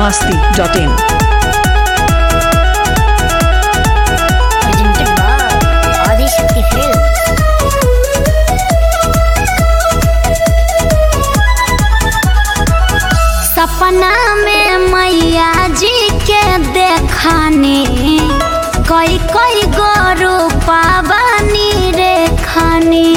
masti.in. presented by Adi Shakti Films. सपना में मैया जी के देखनी कई कई गोरु पावनी रे खानी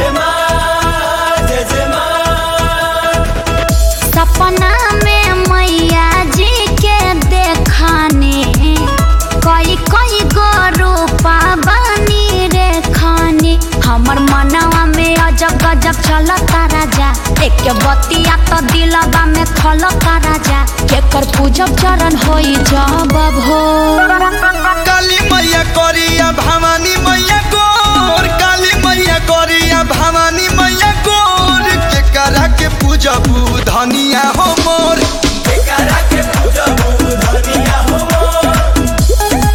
सपना में मैया जी के देखनी कई कई गोरु पावनी रे खानी हमर मनवा में अजब गजब चलता राजा एक बतिया तो दिलबा में खलता राजा केकर पूजब चरण होई जब हो काली मैया करिया भवानी मैया गोर काली मैया करिया भवानी मैया गोर के करा के पूजबू धनिया हो मोर के करा के पूजबू धनिया हो मोर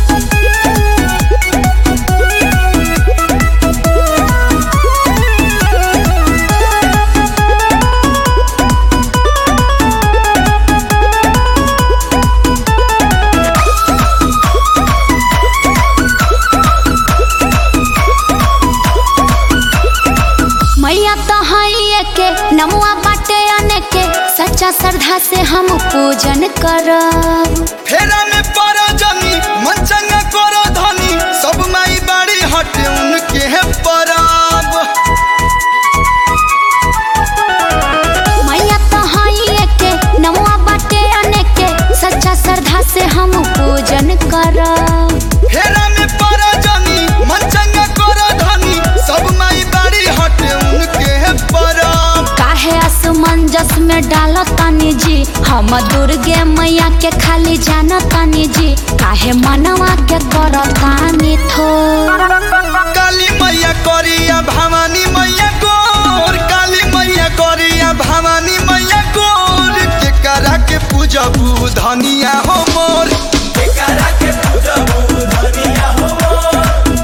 मैया तो हइए के नमुआ बाटे अने के सच्चा श्रद्धा से हम पूजन करब फेरा में पड़ा जनी मन चंगा करो धनी सब माई बाड़ी हटे उनके है पराब मैया तो हइए के नमुआ बाटे अने के सच्चा श्रद्धा से हम पूजन करब फेरा में पड़ा जनी मन चंगा करो धनी सब माई बाड़ी हटे उनके है पराब काहे असमंजस में डालतानी जी हम दुर्गे मैया के खाली जानतानी जी काहे मनवा के करतानी थो काली मैया करिया भवानी मैया गोर काली मैया करिया भवानी मैया गोर के करा के पूजबू धनिया हो मोर के करा के पूजबू धनिया हो मोर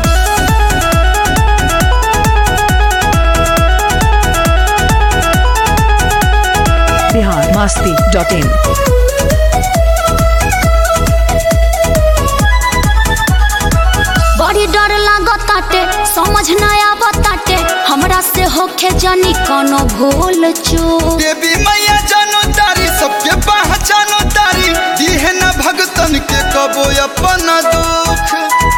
Bihar masti.in. बड़ी डर लागताटे समझ न आवताटे हमरा से होखे जनी कोनो भूल चूक देवी मैया जानो तारी सबके पहचानो तारी दिहे न भगतन के कबो अपन दुख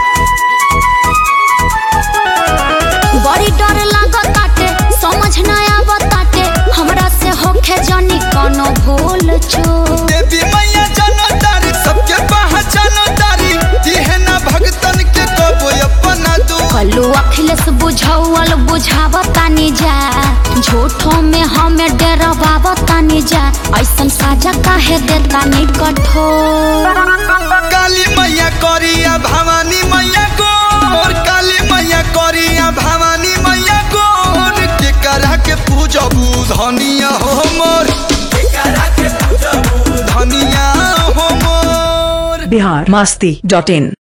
बड़ी डर लागताटे समझ न आवताटे हमरा से होखे जनी कोनो भूल चूक देवी मैया जानो तारी सबके पहचानो तारी दिहे न भगतन के कबो अपन दुख कल्लू अखिलेश बुझौल बुझावतानी जा झूठों में हमें डरवावतानी जा ऐसन साजा काहे देतानी कठोर काली मैया करिया भवानी मैया गोर काली मैया करिया भवानी मैया गोर के करा के पूजबू धनिया हो मोर के करा के पूजबू धनिया हो मोर Bihar masti.in.